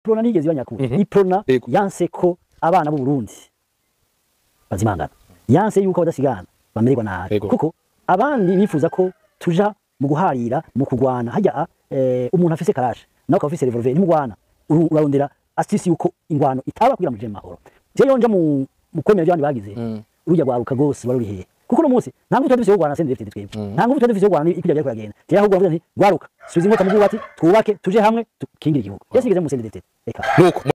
prona nigeze ibanyakura Mhm. iprona Yego. yanse ko abana b'u Burundi bazimangana yanse yuko badasigana bamererwa nabi Yego. kuko abandi bifuza ko tuja mu guharira mu kugwana hajya eh, umuntu afise karashe nawe ukaba ufise revolver nimugwana uru- urarondera asisi yuko ingwano itaba kugira muje mu mahoro je yonja mu mu kwemera ibyo abandi bagize Mm. urujya rwaruka rwose wari uri hehe kuko uno munsi nta ngufu twari dufise yo kurwana sende dufite twebwe nta ngufu twari dufise yo kurwana ikujya byari kuragenda je ahubwo navuze nti rwaruka subiza inkota mu bwubatsi twubake tuje hamwe tukingire igihugu yesi ngeze mu sende dufite reka nuko